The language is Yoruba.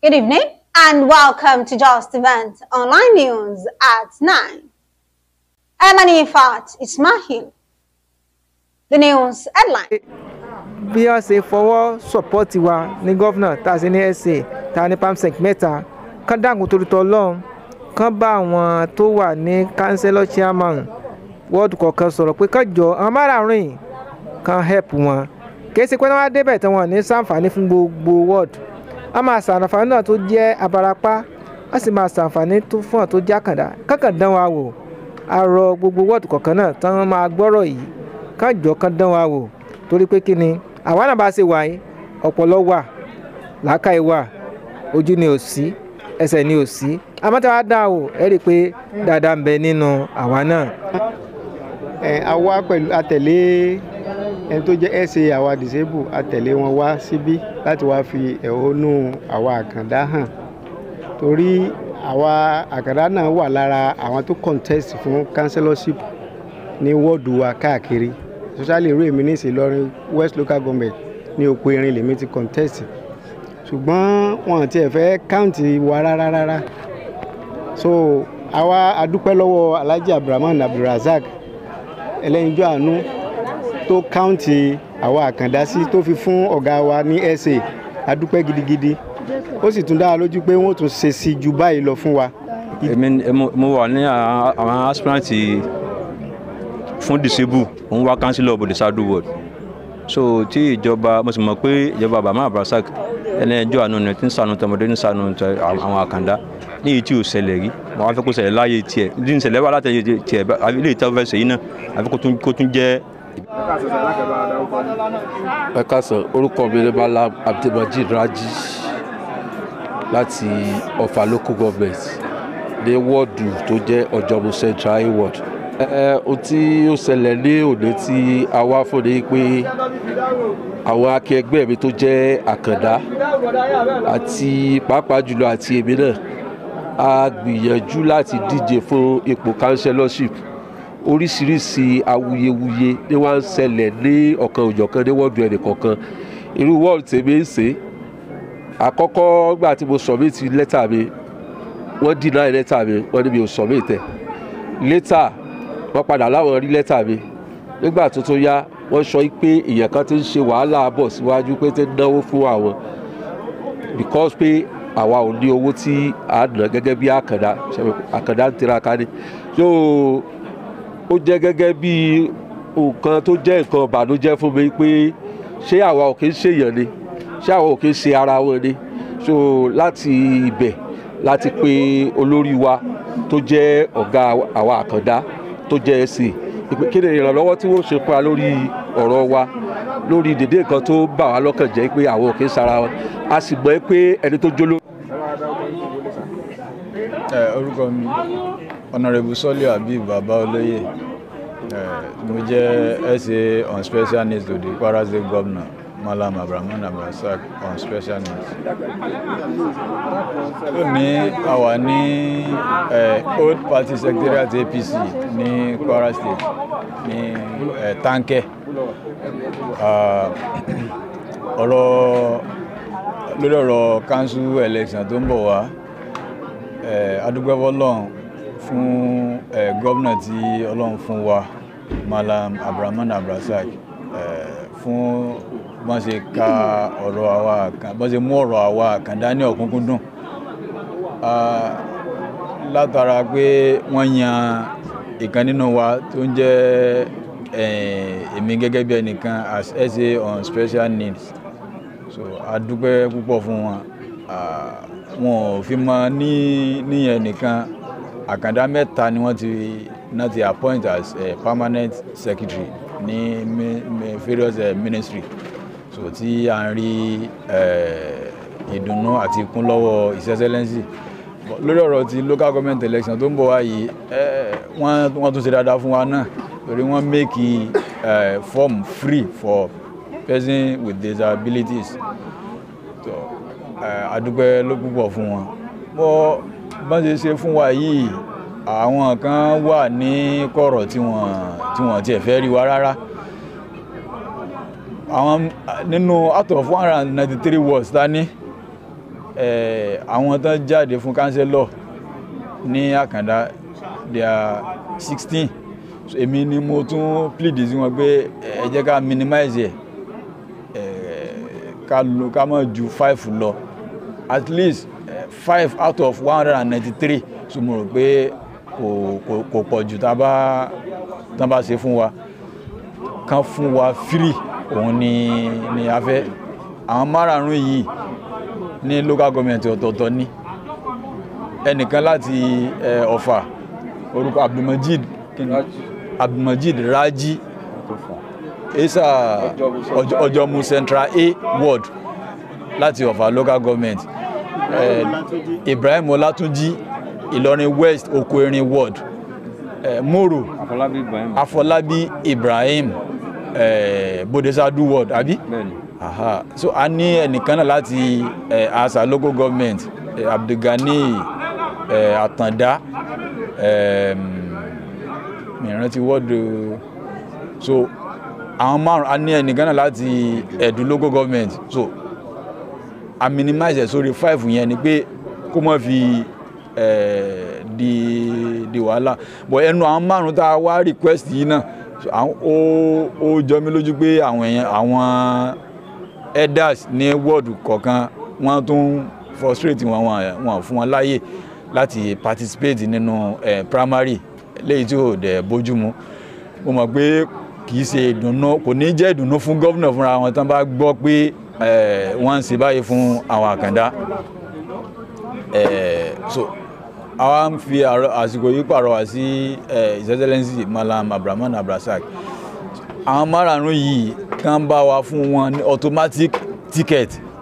Good evening and welcome to Just Event Online News at 9. I'm Anifat Ismail. The news headline. bí wọ́n ṣe fọwọ́ sọ̀pọ́tì wa ní gọ́fúnà tá a ṣe ní sa tá a ní pamsec mẹ́ta kán dákun torí tọ́ lọ́hùn kán bá àwọn tó wà ní councillor chairman wọ́ọ̀dù kọ̀ọ̀kan sọ̀rọ̀ pé kán jọ àwọn márààrún yìí kán help wọn kìí ṣe pé wọ́n á débẹ̀ tí wọ́n ní sàǹfààní fún gbogbo wọ́ọ̀dù wọ́n máa ṣàǹfààní náà tó jẹ́ abarapá wọ́n sì máa ṣàǹfààní tó fún ọ̀ tó jẹ́ àkàndá kánkàn dán wa wò àrọ gbogbo wọ́ọ̀dù kọ̀ọ̀kan náà tí wọ́n máa gbọ́rọ̀ yìí kán jọ kán dán wa wò torí pé kí ni àwa náà bá ṣe wà yìí ọpọlọ wà làákàyè wà ojú ni ò sí ẹsẹ̀ ni ò sí àmọ́ tí wàá dá o ẹ rí i pé dáadáa ń bẹ nínú àwa náà. ẹ àwa pẹ̀lú àtẹ̀lé ẹni tó jẹ́ sa àwa disable àtẹ̀lé wọn wá síbí láti wá fi ẹ̀hónú àwa àkàndá hàn torí àwa àkàndá náà wà lára àwọn tó contest fún councillorship ní wọ́ọ̀dù wa káàkiri especially irú èmi ní ìsìlọrin west local government ní òpó irin lèmi ti contest ṣùgbọ́n wọn ti ẹ̀ fẹ́ káùntì wa rárá rárá so àwa adúpẹ́ lọ́wọ́ alhaji abdulrahman abdulrasaq ẹlẹ́yinjú àánú tó káùntì àwa àkàndá sí tó fi fún ọ̀gá wa ní sa adúpẹ́ gidigidi ó sì tún dá wa lójú pé wọ́n tún ṣe sí ju báyìí lọ fún wa. èmi mo wà ní àwọn aspirant fún disable òun wá councillor bòde sadu ward so tí ìjọba mo sì mọ̀ pé ìjọba bàmá abrasak ẹni ẹjọ́ àánú ni tí ń sànù tọmọdé ń sànù àwọn àkàndá ní èyí tí ò ṣẹlẹ̀ rí mo wá fẹ́ kó ṣẹlẹ̀ láàyè tiẹ̀ ní ìṣẹ̀lẹ̀ wà láti tiẹ̀ ilé ìtàn fẹ́ sèyí náà àfi kó tún jẹ́. ẹ káàsán orúkọ mi ni Malam Abdulmajid Raji láti Ọ̀fà local government ní wọ́ọ̀dù tó jẹ́ Ọ̀jọ̀mú Central ward ohun tí ó ṣẹlẹ̀ ní òní tí a wá fún ni pé àwọn akẹgbẹ́ mi tó jẹ́ àkàndá àti pàápàá jùlọ àti èmi náà a gbìyànjú láti díje fún ipò councillorship oríṣiríṣi awuyewuye ni wọ́n ń ṣẹlẹ̀ ní ọ̀kan òjọ̀kan ní wọ́ọ̀dù ẹnì kọ̀ọ̀kan irú wọ́ọ̀dù tèmi ń ṣe àkọ́kọ́ gbà tí mo submit lẹ́tà mi wọ́n deny lẹ́tà mi wọ́n ní mi ò submit ẹ̀ later wọ́n padà láwọn rí lẹ́tà mi nígbà tó tó yá wọ́n sọ pé èèyàn kan ti ń ṣe wàhálà bọ̀ síwájú pé ti ń náwó fún àwọn because pé àwa ò ní owó tí a ná gẹ́gẹ́ bí àkàndá àkàndá ń tiraka ni so ó jẹ́ gẹ́gẹ́ bí nǹkan tó jẹ́ nǹkan ìbànújẹ́ fún mi pé ṣé àwa ò kí ń ṣèyàn ni ṣé àwa ò kí ń ṣe ara wọn ni so láti ibẹ̀ láti pe olórí wa tó jẹ́ ọ̀gá àwa àkàndá tó jẹ́ ẹ̀sìn kí ni ìrànlọ́wọ́ tí wọ́n ṣe pa lórí ọ̀rọ̀ wa lórí dèdè nǹkan tó bà wá lọ́kàn jẹ́ pé àwọn ò kí ń sara wọn a sì gbọ́ pé ẹni tó jóló. orúkọ mi honourable sọ́lé habib baba olóyè mo jẹ́ sa on special needs to the kwara state governor malam abrahaman abdulrasaq on special needs. lónìí a wà ní old party secretariat apc ní kwara state ní tankẹ́ ọ̀rọ̀ lórí ọ̀rọ̀ council election tó ń bọ̀ wá adúgbò ọlọ́run fún gómìnà tí ọlọ́run fún wa malam abrahaman abdulrasaq fún bọ́n ṣe ka ọ̀rọ̀ àwa bọ́n ṣe mú ọ̀rọ̀ àwa àkàndá ní ọ̀kúnkúndùn látara pé wọ́n yan ìkan nínú wa tó ń jẹ́ èmi gẹ́gẹ́ bí ẹnìkan as SA on special needs so a dúpẹ́ púpọ̀ fún wọn wọn ò fi mọ ní níyẹn nìkan àkàndá mẹ́ta ni wọ́n ti náà ti appoint as uh, permanent secretary ní various uh, ministry so tí a ń rí ìdùnnú àti ikún lọ́wọ́ his excellency lórí ọ̀rọ̀ ti local government election tó ń bọ̀ wá yìí wọ́n tún ṣe dáadáa fún wa náà torí wọ́n make uh, form free for person with disabilities so adúpẹ́ ló púpọ̀ fún wọn bọ́ bọ́n ṣe ṣe fún wa yìí àwọn kan wà ní kọ̀rọ̀ tí wọ́n tí wọ́n tiẹ̀ fẹ́ rí wa rárá àwọn nínú out of one hundred and ninety three words ta ní eh, àwọn tán jáde fún kánsẹ́lọ̀ ní àkàndá they are sixteen so èmi ni mo tún plead sí wọn pé ẹ jẹ́ ká minimize ẹ̀ eh, ká lo ká má ju five lọ at least eh, five out of one hundred and ninety-three so mo rò pé kò kò kò pọ̀ jù tá a bá tán bá ṣe fún wa kán fún wa free òun ni ni a fẹ́ àwọn márààrún yìí ní local government ọ̀tọ̀ọ̀tọ̀ ní ẹnìkan láti eh, ọ̀fà orúkọ abdulmajid kíni? abdulmajid raji esa Ọjọ́- ọjọ́mu central a ward láti ọ̀fà local government eh, ibrahim ọlátúnjí ìlọrin west oko erin ward eh, moro àfọlábí ibrahim afọlábí ibrahim eh, bodesadu ward àbí bẹ́ẹ̀ni aha so a ní ẹnìkan náà láti eh, asa local government eh, abdulgani eh, atanda eh, mìíràn ti wọ́ọ̀dù so àwọn márùn a ní ẹnìkan náà láti ẹ̀dùn local government so a minimize ẹ̀ sórí five yẹn ni pé kó má fi eh, di di wàhálà but ẹnu àwọn márùn tá a wá request yìí náà so, àwọn- ó ó jọ mí lójú pé àwọn èèyàn àwọn elders ní wọ́ọ̀dù kọ̀ọ̀kan wọ́n tún frustrate wọn wọn wọn fún wọn láàyè láti participate nínú eh, primary léyìí tí ò dẹ̀ bójúmu mo mọ̀ pé kì í ṣe ìdùnnú kò ní jẹ́ ìdùnnú fún gómìnà fúnra wọn tán bá gbọ́ pé eh, wọ́n ń ṣe báyìí fún àwọn àkàndá Eh, so àwa ń fi àrọ- àsìkò yìí pàrọwà sí eh, his excellency malam abdulrahman abdulrasaq àwọn márààrún yìí kàn bá wa fún wọn ní automatic ticket